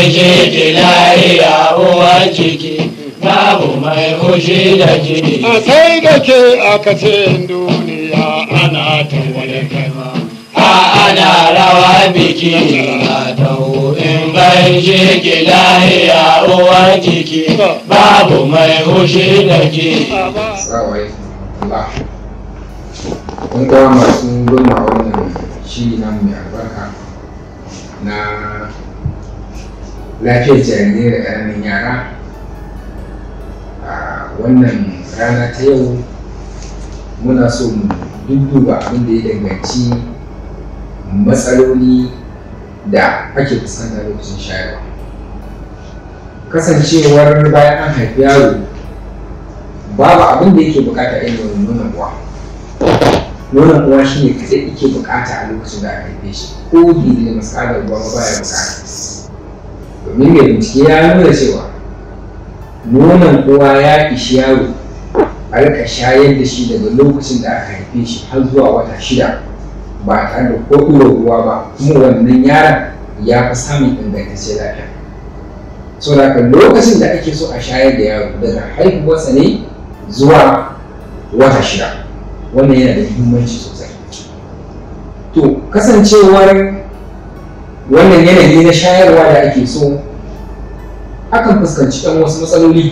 gaishe ki lahiya uwar ciki babu mai hushi da ki a sai da ke aka ce duniya ana ta wani kama a ana rawa biki a taho in gaishe ki lahiya uwar ciki babu mai hushi da ki Assalamu alaikum. Allah. Kun kawo masu goma wannan shiri na mai albarka na lafiyar jarirai da ƙananan yara a wannan rana ta yau muna so mu dudduba abin da ya danganci matsaloli da ake fuskanta lokacin shayarwa kasancewar bayan an haifi yaro babu abin da yake bukata irin nonon uwa nonon uwa shi ne kaɗai yake bukata a lokacin da aka haife shi ko bai da masalar ruwa ba baya bukata domin mai bincike ya nuna cewa nonon uwa ya ishi yaro a rika shayar da shi daga lokacin da aka haife shi har zuwa wata shida ba tare da ko ɗora ruwa ba kuma wannan yaron ya fi samun ingantaccen lafiya so da lokacin da ake so a shayar da yaro daga haihuwarsa ne zuwa wata shida wannan yana da muhimmanci sosai to kasancewar wannan yanayi na shayarwa da ake so akan fuskanci ɗan wasu matsaloli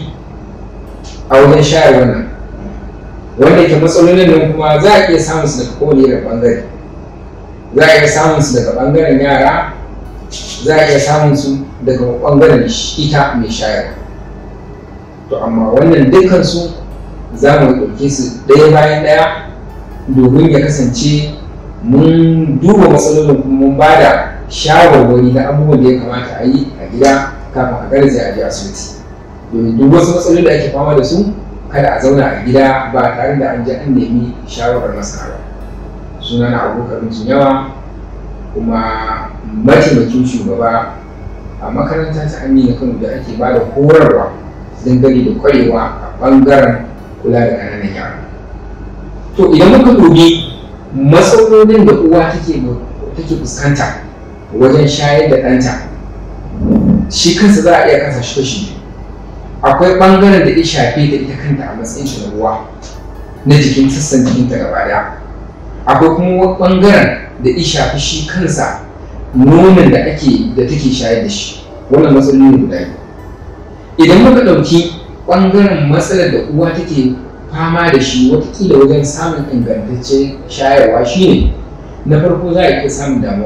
a wajen shayarwa nan wanda ke matsalolin nan kuma za a iya samun su daga kowane irin ɓangare za a iya samun su daga ɓangaren yara za a iya samun su daga ɓangaren ita mai shayarwa to amma wannan dukansu za mu ɗauke su ɗaya bayan ɗaya domin ya kasance mun duba matsalolin kuma mun ba da shawarwari na abubuwan da ya kamata a yi a gida kafin a garzaya a je asibiti domin duk wasu matsaloli da ake fama da su kada a zauna a gida ba tare da an je an nemi shawarar masana ba suna na abokan yawa kuma mataimakin shugaba a makaranta ta amina kano da ake ba da horarwa dangane da kwarewa a ɓangaren kula da ƙananan yara to idan muka dubi matsalolin da uwa take take fuskanta wajen shayar da ɗanta shi kansa za a iya kasa shi kashi biyu akwai ɓangaren da ya shafe da ita kanta a matsayin shi na uwa na jikin sassan jikinta gaba ɗaya akwai kuma ɓangaren da ya shafi shi kansa nonon da ake da take shayar da shi wannan matsaloli ne guda biyu idan muka ɗauki ɓangaren matsalar da uwa take fama da shi watakila wajen samun ingantaccen shayarwa shine na farko za a iya samun damuwa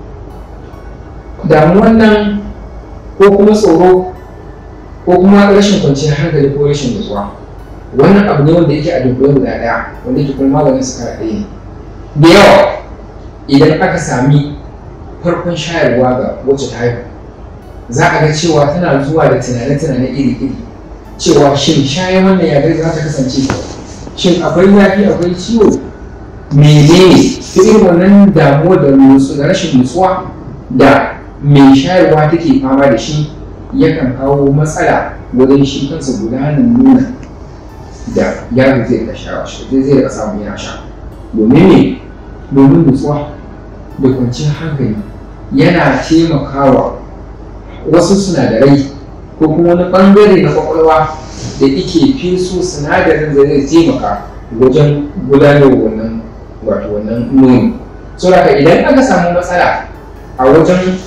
damuwan nan ko kuma tsoro ko kuma rashin kwanciyar hankali ko rashin nutsuwa wannan abu ne wanda yake a dunkule guda ɗaya wanda yake kuma maganin su kara ɗaya ne da yawa idan aka sami farkon shayarwa ga wacce ta haihu za a ga cewa tana zuwa da tunane-tunane iri-iri cewa shin shayar wannan ya za ta kasance shin akwai zafi akwai ciwo menene ta irin wannan damuwa da nutsu da rashin nutsuwa da mai shayarwa take fama da shi yakan kawo matsala wajen shi kansa gudanar nuna da yaro zai rika sha zai zai rika samu yana sha domin ne domin nutsuwa da kwanciyar hankali yana taimakawa wasu sinadarai ko kuma wani bangare na kwakwalwa da ike feso sinadarin da zai taimaka wajen gudanar wannan wato wannan nono so haka idan aka samu matsala a wajen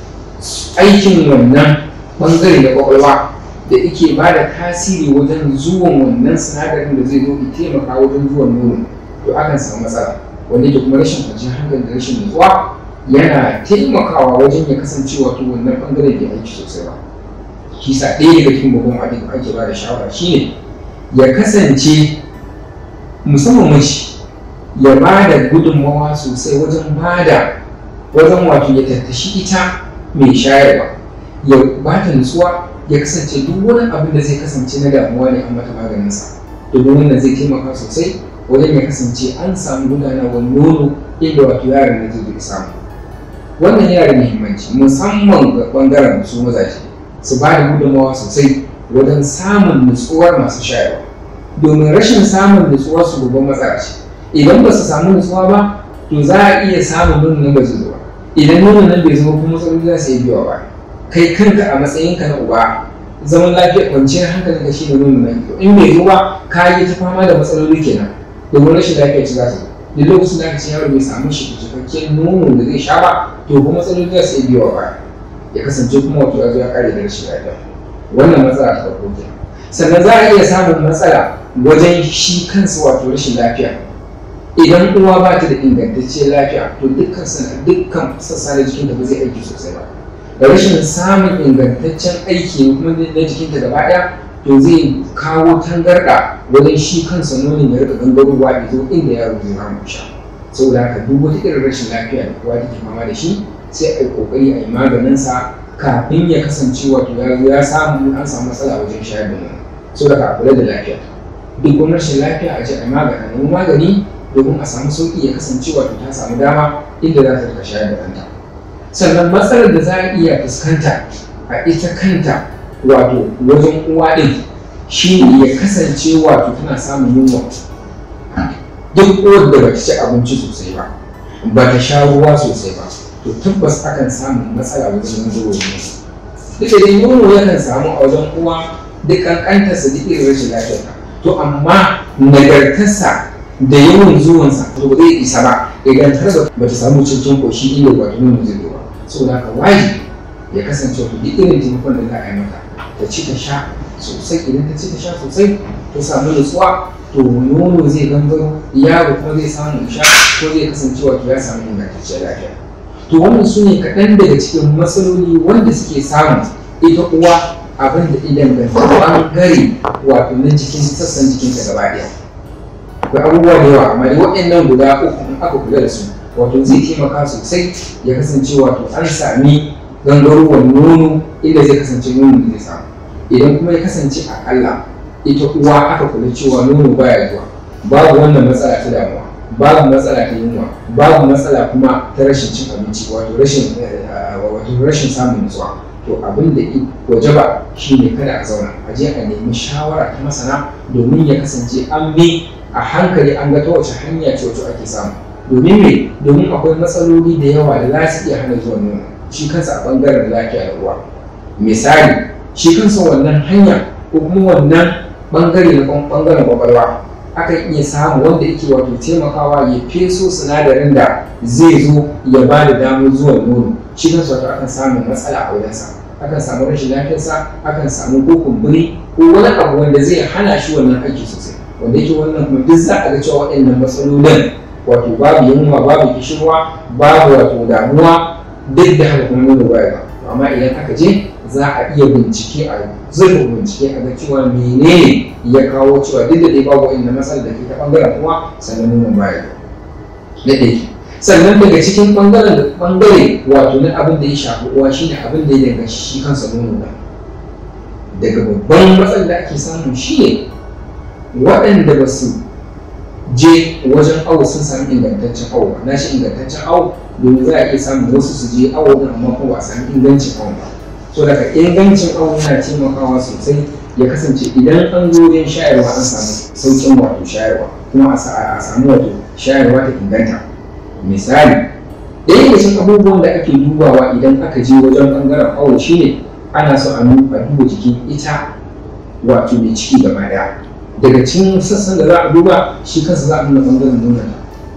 aikin wannan bangare na kwakwalwa da ike ba da tasiri wajen zuwan wannan sinadarin da zai zo ya taimaka wajen zuwan nono to akan samu matsala wanda yake kuma rashin kwanciyar hankali da rashin nutsuwa yana taimakawa wajen ya kasance wato wannan bangaren bai aiki sosai ba kisa ɗaya daga cikin babban abin da ake ba da shawara shine ya kasance musamman mace ya ba da gudunmawa sosai wajen ba da wajen wato ya tattashi ita mai shayarwa ya ba ta nutsuwa ya kasance duk wani abin da zai kasance na damuwa ne an mata maganinsa domin wannan zai taimaka sosai wajen ya kasance an samu gudanarwar nono inda wato yaron da zai samu wannan yana da muhimmanci musamman ga bangaren su mazaje su ba da gudunmawa sosai wajen samun nutsuwar masu shayarwa domin rashin samun nutsuwar su babban matsala ce idan ba su samu nutsuwa ba to za a iya samun nonon nan ba zai zo ba idan nonon nan bai zo kuma matsaloli za su iya biyowa ba kai kanka a matsayinka na uba zaman lafiya kwanciyar hankalin ka shine nono mai kyau in bai zo ba ka yi ta fama da matsaloli kenan domin rashin lafiya ce za ta zo duk lokacin da aka ce yaro bai samu shi cikakken nono da zai sha ba to kuma matsaloli za su iya biyo ba ya kasance kuma wato ya zo ya kare da rashin lafiya wannan matsala ta farko kenan sannan za a iya samun matsala wajen shi kansa wato rashin lafiya idan uwa ba ta da ingantacciyar lafiya to dukkan dukkan sassa na jikinta ba zai aiki sosai ba da rashin samun ingantaccen aiki kuma na jikinta gaba ɗaya to zai kawo tangarɗa wajen shi kansa nonon ya rika gangarowa ya zo inda yaro zai samu sha saboda haka duk wata irin rashin lafiya da kowa take fama da shi sai a yi kokari a yi maganinsa kafin ya kasance wato ya zo ya samu an samu matsala wajen shayar da nono saboda ka kula da lafiya duk wani rashin lafiya a je a magana nemi magani domin a samu sauƙi ya kasance wato ta samu dama inda za ta rika shayar da ɗanta sannan matsalar da za a iya fuskanta a ita kanta wato wajen uwa ɗin shi ne ya kasance wato tana samun yunwa duk uwar da bata ci abinci sosai ba ba ta sha ruwa sosai ba to tabbas akan samu matsala wajen zuwa duk da dai nono yakan samu a wajen uwa duk kankantarsa duk irin rashin lafiyarta to amma nagartarsa da yawan zuwansa to ba zai isa ba idan har ba ta samu cikin koshi inda wato nono zai zo ba saboda haka wajibi ya kasance wato duk irin taimakon da za a yi mata ta ci ta sha sosai idan ta ci ta sha sosai ta samu nutsuwa to nono zai gangaro yaro kuma zai samu sha ko zai kasance wato ya samu ingantacciyar lafiya to wannan su ne kaɗan daga cikin matsaloli wanda suke samu ita uwa abin da idan ga ɓangare wato na jikin sassan jikinta gaba ɗaya akwai abubuwa da yawa amma dai waɗannan guda uku in aka kula da su wato zai taimaka sosai ya kasance wato an sami gangarowar nono inda zai kasance nono da zai samu idan kuma ya kasance akalla ita uwa aka kula cewa nono baya zuwa babu wannan matsala ta damuwa babu matsala ta yunwa babu matsala kuma ta rashin cin abinci wato rashin wato rashin samun nutsuwa to abin da waje ba shine kada a zauna a je a nemi shawara ta masana domin ya kasance an bi a hankali an ga ta wace hanya ce wato ake samu domin me domin akwai matsaloli da yawa da za su iya hana zuwa nono shi kansa a bangaren lafiya da ruwa misali shi kansa wannan hanya ko kuma wannan bangare na bangaren kwakwalwa akan iya samu wanda yake wato taimakawa ya feso sinadarin da zai zo ya ba da damar zuwa nono shi kansa wato akan samu matsala a wajensa akan samu rashin lafiyarsa akan samu ko kumburi ko wani abu wanda zai hana shi wannan aiki sosai wanda yake wannan kuma duk za a ga cewa waɗannan matsalolin wato babu yunwa babu kishirwa babu wato damuwa duk da haka kuma nono baya ba amma idan aka je za a iya bincike a zurfin bincike a ga cewa menene ya kawo cewa duk da dai babu waɗannan matsalar da ke ta ɓangaren kuma sannan nono baya ba da sannan daga cikin ɓangaren da ɓangare wato na abin da ya shafi uwa shine abin da ya danganci shi kansa nono ba daga babban matsalar da ake samu shine waɗanda ba su je wajen awo sun sami ingantaccen awo na shi ingantaccen awo domin za a iya samun wasu su je awo din amma kuma ba a sami ingancin awo ba so daga ingancin awo yana taimakawa sosai ya kasance idan an zo wajen shayarwa an samu sauƙin wato shayarwa kuma a samu wato shayarwa ta inganta misali ɗaya daga cikin abubuwan da ake dubawa idan aka je wajen ɓangaren awo shine ana so a duba jikin ita wato mai ciki gaba ɗaya daga cikin sassan da za a duba shi kansa za a nuna ɓangaren nonon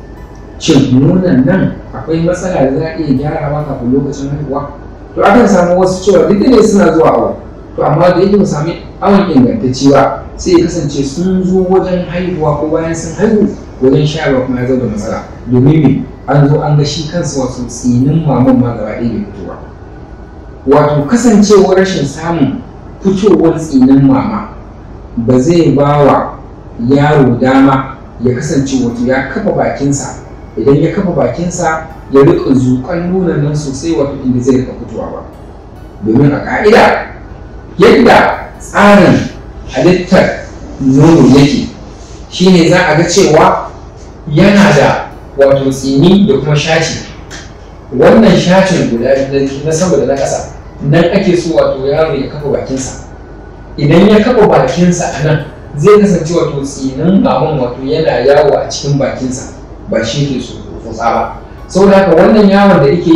shin nonon nan akwai matsala da za a iya gyarawa kafin lokacin haihuwa to akan samu wasu cewa duk da ne suna zuwa awo to amma da yake mu sami awon ingantacce ba sai ya kasance sun zo wajen haihuwa ko bayan sun haihu wajen shayarwa kuma ya zo da matsala domin me an zo an ga shi kansa wasu tsinin maman ma gaba ɗaya bai fito ba wato kasancewar rashin samun fitowar tsinin mama ba zai ba wa yaro dama ya kasance wato ya kafa bakinsa idan ya kafa bakinsa ya rika zuƙan nunan nan sosai wato inda zai rika fitowa ba domin a ƙa'ida yadda tsarin halittar nono yake shine za a ga cewa yana da wato tsini da kuma shaci wannan shacin guda na sama da na ƙasa nan ake so wato yaro ya kafa bakinsa idan ya kafa bakinsa a nan zai kasance wato tsinin maman wato yana yawo a cikin bakinsa ba shi ke so tsotsa ba saboda haka wannan yawon da yake yi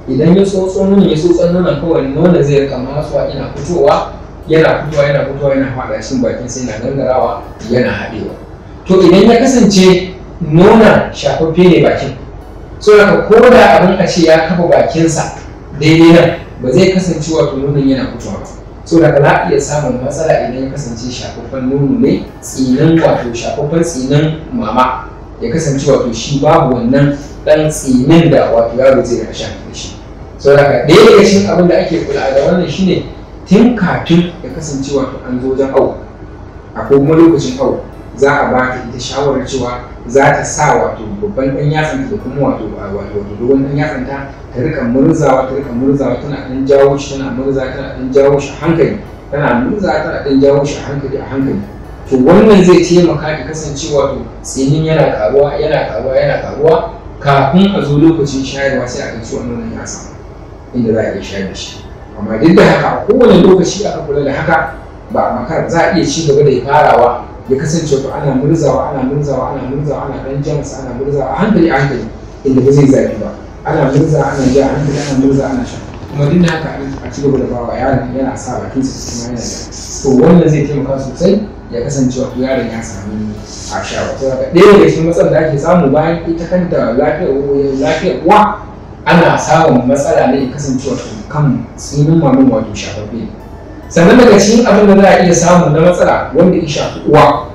idan ya tsotso nonon ya tsotso nonon kawai nonon zai rika masuwa yana fitowa yana fitowa yana fitowa yana faɗa cikin bakin sai yana gangarawa yana haɗewa to idan ya kasance nonon shafaffe ne bakin so daga ko da abin a ce ya kafa bakinsa daidai nan ba zai kasance wato nonon yana fitowa ba so daga za a iya samun matsala idan ya kasance shafaffen nono ne tsinin wato shafaffen tsinin mama ya kasance wato shi babu wannan dan tsinin da wato yaro zai rika shan da shi so daga ɗaya daga cikin abin da ake kula da wannan shine tun kafin ya kasance wato an zo wajen awo akwai kuma lokacin awo za a ba ta ita shawarar cewa za ta sa wato babban ɗan yatsan da kuma wato wato dogon ɗan yatsan ta ta rika murzawa ta rika murzawa tana ɗan jawo shi tana murza tana ɗan jawo shi a hankali tana murza tana ɗan jawo shi a hankali a hankali to wannan zai taimaka ya kasance wato tsinin yana karuwa yana karuwa yana karuwa kafin a zo lokacin shayarwa sai a ga ciwon nonon ya samu inda za a iya shayar da shi amma duk da haka a kowane lokaci aka kula da haka ba a makara za a iya ci gaba da ya farawa ya kasance wato ana murzawa ana murzawa ana murzawa ana dan jansa ana murzawa a hankali a hankali inda ba zai zafi ba ana murza ana ja a hankali ana murza ana sha kuma duk da haka a ci gaba da bawa yaron yana sa bakinsa kuma yana da to wannan zai taimaka sosai ya kasance wato yaron ya sami a sha wato daga ɗaya daga cikin matsalar da ake samu bayan ita kanta lafiyar lafiyar uwa ana samun matsala ne ya kasance wato kan tsinin mamin wato shafaffe sannan daga cikin abin da za a iya samu na matsala wanda ya shafi uwa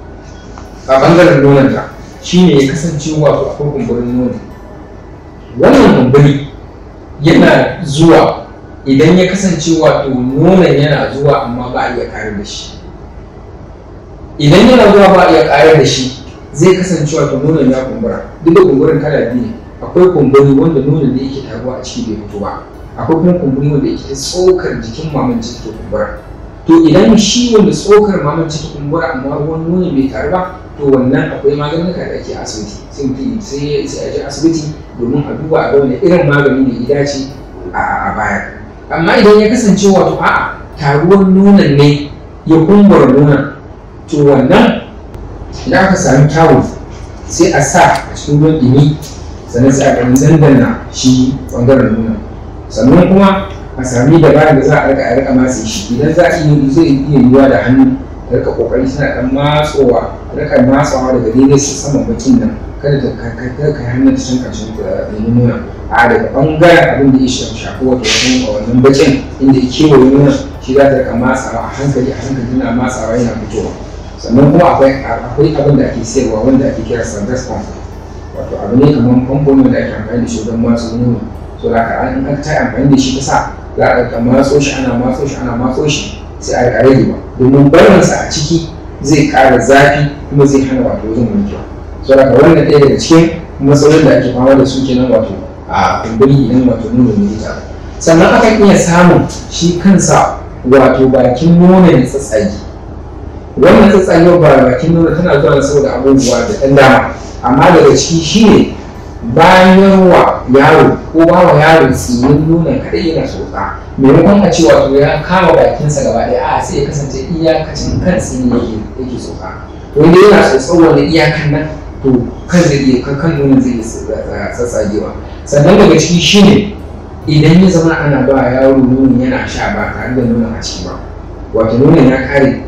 a bangaren nononta shine ya kasance wato akwai kumburin nono wannan kumburi yana zuwa idan ya kasance wato nonon yana zuwa amma ba a iya kare da shi idan yana zuwa ba a iya kare da shi zai kasance wato nonon ya kumbura duk da kumburin kala biyu ne akwai kumburi wanda nonon da yake taruwa a ciki bai fito ba akwai kuma kumburi wanda yake ta tsokar jikin maman ciki ta kumbura to idan shi wanda tsokar maman ciki kumbura amma ruwan nono bai taru ba to wannan akwai maganuka da ake asibiti sai mutum sai sai a je asibiti domin a duba a ga wani irin magani ne ya dace a baya amma idan ya kasance wato a'a taruwan nonon ne ya kumbura nonon to wannan idan aka sami tawul sai a sa a cikin ruwan ɗumi sannan sai a ɗan dandana shi ɓangaren nonon sannan kuma a sami dabarar da za a rika a rika matse shi idan za a yi zai iya yiwuwa da hannu da rika kokari tana dan matsowa rika matsawa daga daidai su saman bakin nan kada ta kai kai hannun ta can karshen ɗin nuna a daga ɓangaren abin da ya shafi wato wannan bakin inda ya kewaye nuna shi za ta rika matsawa a hankali a hankali tana matsawa yana fitowa sannan kuma akwai akwai abin da ake sayarwa wanda ake kira sandas pump wato abu ne kamar famfo ne da ake amfani da shi don matsa nono so da ka an an ta amfani da shi kasa za a rika matso shi ana matso shi ana matso shi sai a rika rage ba domin barinsa a ciki zai ƙara zafi kuma zai hana wato wajen wankewa so da ka wannan ɗaya daga cikin matsalolin da ake fama da su kenan wato a kumburi idan wato nono ne ta sannan akan iya samun shi kansa wato bakin nono ya tsatsage wannan tsatsagewar ba bakin nono tana zuwa ne saboda abubuwa da ɗan dama amma daga ciki shine bayan wa yaro ko ba wa yaro tsinin nonon kaɗai yana tsotsa maimakon a ce wato ya kama bakinsa gaba ɗaya a sai ya kasance iyakacin kan tsini yake yake tsotsa wanda yana tsotsa wanda iyakan nan to kan zai iya kan nonon zai iya tsatsagewa sannan daga ciki shine idan ya zama ana ba yaro nonon yana sha ba tare da nonon a ciki ba wato nonon ya kare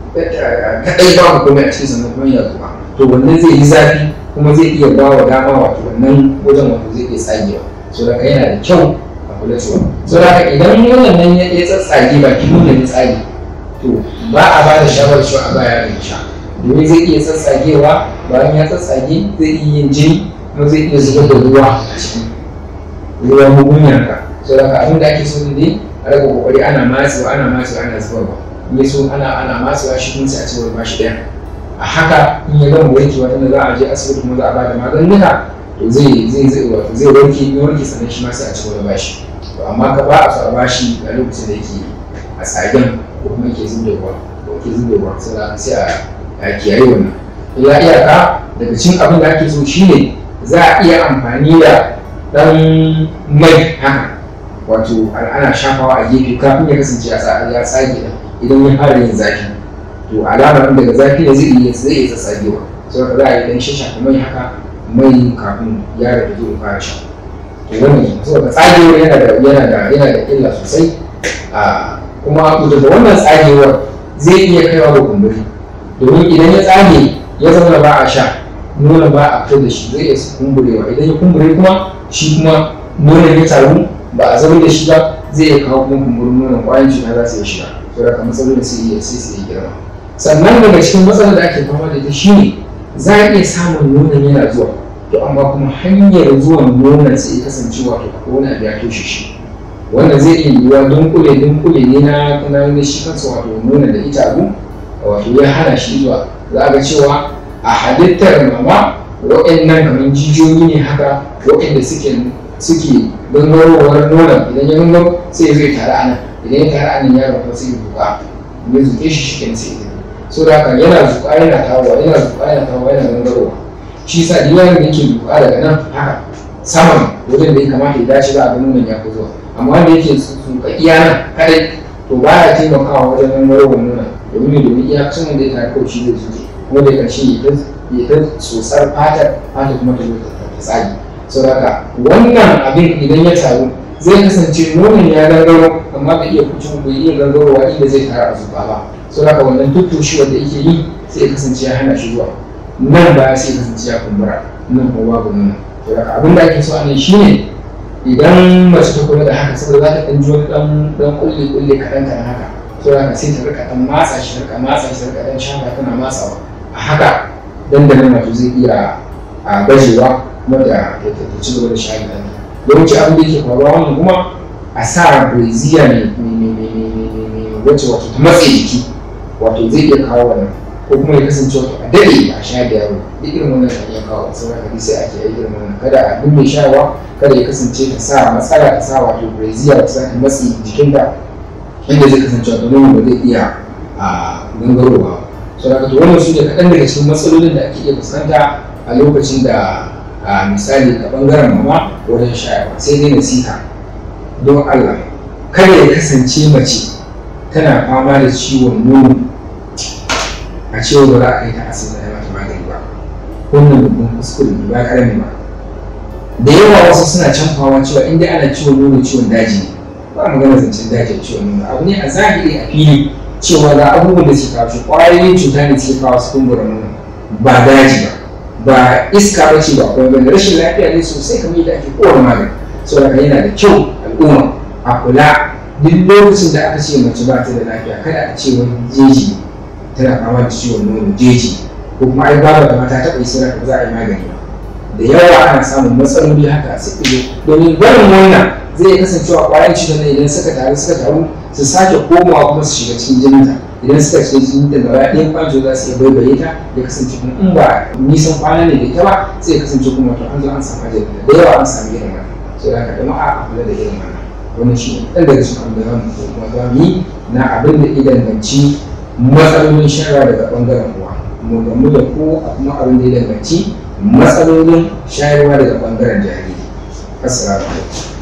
kaɗai ba komai a cikin sannan kuma yana zuwa to wannan zai yi zafi kuma zai iya ba wa dama wato wannan wajen wato zai iya tsagewa so da yana da kyau a kula cewa so da idan wannan nan ya tsatsage ba ki nuna ya tsage to ba a ba da shawarar cewa a ba yaron ya sha domin zai iya tsatsagewa bayan ya tsatsage zai iya yin jini kuma zai iya zubar da ruwa a ciki ruwan mugunya ka so da abin da ake so ne a rage kokari ana matsewa ana matsewa ana zubarwa in ya so ana ana matsewa shi kuma sai a ci ba shi ɗaya a haka in ya gama warkewa tunda za a je asibiti kuma za a bada maganuka to zai zai zai wato zai warke in warke sannan shi ma sai a ci gaba bashi to amma ka ba a so a bashi a lokacin da yake a tsagen ko kuma yake zubewa ko yake zubewa sai sai a kiyaye wannan illa iyaka daga cikin abin da ake so shine za a iya amfani da dan mai haka wato ana shafawa a gefe kafin ya kasance ya tsage idan ya fara yin zafi to alamar daga zafi ne zai iya zai iya tsatsagewa so da za a yi dan shashafa mai haka mai kafin yaro da zai fara sha to wannan kenan saboda tsagewar yana da yana da yana da illa sosai a kuma daga wannan tsagewar zai iya kaiwa ga kumburi domin idan ya tsage ya zama ba a sha nonon ba a fito da shi zai iya kumburewa idan ya kumbure kuma shi kuma nonon ya taru ba a zama da shi ba zai iya kawo kuma kumburin nonon kwayan cuta za su iya shiga to da kamar matsalolin sai iya sai su iya girma sannan daga cikin matsalar da ake fama da ita shine za a iya samun nonon yana zuwa to amma kuma hanyar zuwan nonon sai ya kasance wato akwai wani abu ya toshe shi wanda zai iya yiwuwa dunkule dunkule ne na na shi kansa wato nonon da ita abu wato ya hana shi zuwa za a ga cewa a halittar mama waɗannan kamar jijiyoyi ne haka waɗanda suke suke gangarowar nonon idan ya gangaro sai zai tare a nan idan ya tare a nan yaro kuma sai ya zuƙa ya zuƙe shi shi sai ya so da haka yana zuƙa yana tawowa yana zuƙa yana tawowa yana gangarowa shi sa duk yaron da yake zuƙa daga nan haka saman wajen da ya kamata ya dace za a ga nonon ya fi zuwa amma wanda yake zuƙa iya nan kadai to baya taimakawa wajen gangarowar nonon domin domin iyakacin wanda ya tare kawai shi zai zuƙe kuma da ƙarshe ya ta tsotsar fatar fata kuma ta zo ta tsage sau haka wannan abin idan ya taru zai kasance nonon ya gangaro amma bai iya kucin bai iya gangarowa inda zai tara a zuba ba sau haka wannan tuttushi wanda yake yi sai ya kasance ya hana shi zuwa nan ba sai ya kasance ya kumbura nan kuma babu nono sau haka abin da ake so a nan shine idan mace ta kula da haka saboda za ta ɗan ji wani ɗan kulle kulle kaɗan kaɗan haka sau haka sai ta rika ɗan matsa shi ta rika matsa shi ta rika ɗan shafa tana matsawa a haka dandanan wato zai iya a gajewa kuma da ta ci gaba da shayi da yawanci abin da yake faruwa wannan kuma a sa breziya ne wacce wato ta matse jiki wato zai iya kawo wannan ko kuma ya kasance wato a daɗe a sha da yaro duk irin wannan na iya kawo sai haka sai ake yi irin wannan kada a duk mai shawa kada ya kasance ta sa matsala ta sa wato breziya wacce za ta matse jikinta inda zai kasance wato nono ba zai iya a gangarowa so da wannan su ne kaɗan daga cikin matsalolin da ake iya fuskanta a lokacin da a misali a ɓangaren mama wajen shayarwa sai dai nasiha don Allah kada ya kasance mace tana fama da ciwon nono a cewa ba za a kai ta asibiti da mata magani ba wannan babban kuskure ne ba karami ba da yawa wasu suna canfawa cewa in dai ana ciwon nono ciwon daji ne ba magana zancen daji ciwon nono abu ne a zahiri a fili cewa ga abubuwan da suke kawo shi ƙwayoyin cuta ne suke kawo su kumbura nono ba daji ba ba iska ba ce ba kuma bane rashin lafiya ne sosai kamar yadda ake kowane magani saboda yana da kyau al'umma a kula duk lokacin da aka ce mace ba ta da lafiya kada a ce wani jeji tana fama da ciwon nono jeji ko kuma ai babu da mata taɓa yi sai ba za a yi magani ba da yawa ana samun matsaloli haka a sai domin barin wannan zai kasancewa ƙwayan cutar nan idan suka taru suka taru su sake komawa kuma su shiga cikin jininta idan suka shiga cikin ta gaba ɗayan kwanjo za su iya baibaye ta ya kasance kuma in ba nisan kwana ne da ita ba sai ya kasance kuma to an zo an samu ajiyar da yawa an samu irin wannan so da haka jama'a a kula da irin wannan wannan shi ne ɗan daga cikin abin da za mu kuma za mu yi na abin da ya danganci matsalolin shayarwa daga ɓangaren uwa mu gamu da ko a kuma abin da ya danganci matsalolin shayarwa daga ɓangaren jariri assalamu alaikum